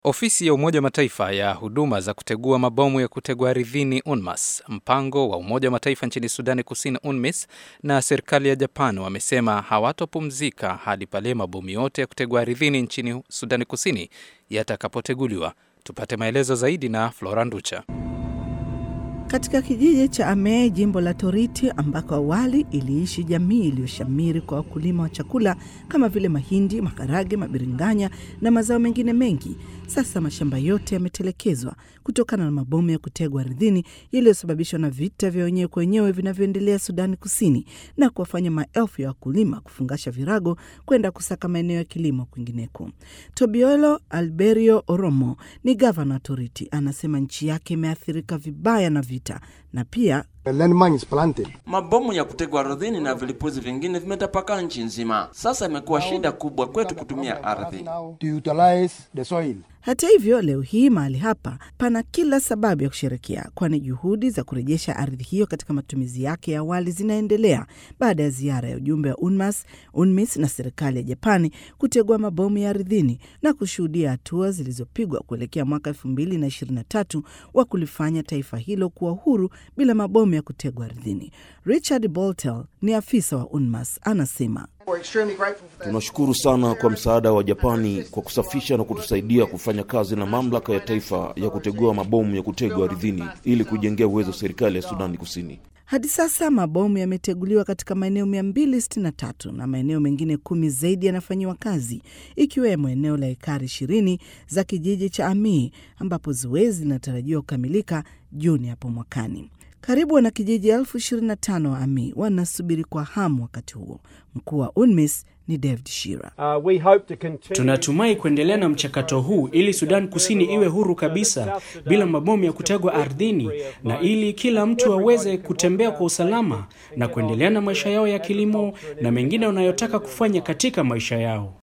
Ofisi ya Umoja wa Mataifa ya huduma za kutegua mabomu ya kutegwa ardhini UNMAS, mpango wa Umoja wa Mataifa nchini Sudani Kusini UNMISS na serikali ya Japan wamesema hawatopumzika hadi pale mabomu yote ya kutegwa ardhini nchini Sudani Kusini yatakapoteguliwa. Tupate maelezo zaidi na Flora Nducha. Katika kijiji cha Amee, jimbo la Toriti, ambako awali iliishi jamii iliyoshamiri kwa wakulima wa chakula kama vile mahindi, maharage, mabiringanya na mazao mengine mengi, sasa mashamba yote yametelekezwa kutokana na mabomu ya kutegwa ardhini yaliyosababishwa na vita vya wenyewe kwa wenyewe vinavyoendelea Sudani Kusini na kuwafanya maelfu ya wakulima kufungasha virago kwenda kusaka maeneo ya kilimo kwingineko. Tobiolo Alberio Oromo ni gavana wa Toriti, anasema nchi yake imeathirika vibaya na vita na pia Mabomu ya kutegwa ardhini na vilipuzi vingine vimetapakaa nchi nzima. Sasa imekuwa shida kubwa kwetu kutumia ardhi. Hata hivyo, leo hii mahali hapa pana kila sababu ya kusherekea, kwani juhudi za kurejesha ardhi hiyo katika matumizi yake ya awali zinaendelea baada ya ziara ya ujumbe wa UNMAS, UNMISS na serikali ya Japani kutegua mabomu ya ardhini na kushuhudia hatua zilizopigwa kuelekea mwaka elfu mbili na ishirini na tatu wa kulifanya taifa hilo kuwa huru bila mabomu ya kutegwa ardhini. Richard Boltel ni afisa wa UNMAS, anasema Tunashukuru sana kwa msaada wa Japani kwa kusafisha na kutusaidia kufanya kazi na mamlaka ya taifa ya kutegua mabomu ya kutegwa ardhini ili kujengea uwezo serikali ya Sudani Kusini. Hadi sasa mabomu yameteguliwa katika maeneo 263 na maeneo mengine kumi zaidi yanafanyiwa kazi, ikiwemo eneo la ekari 20 za kijiji cha Amii ambapo zoezi linatarajiwa kukamilika Juni hapo mwakani. Karibu wanakijiji elfu 25 wa Amii wanasubiri kwa hamu wakati huo. Mkuu wa UNMISS ni David Shira. Uh, we hope to continue... Tunatumai kuendelea na mchakato huu ili Sudan Kusini iwe huru kabisa bila mabomu ya kutegwa ardhini na ili kila mtu aweze kutembea kwa usalama na kuendelea na maisha yao ya kilimo na mengine wanayotaka kufanya katika maisha yao.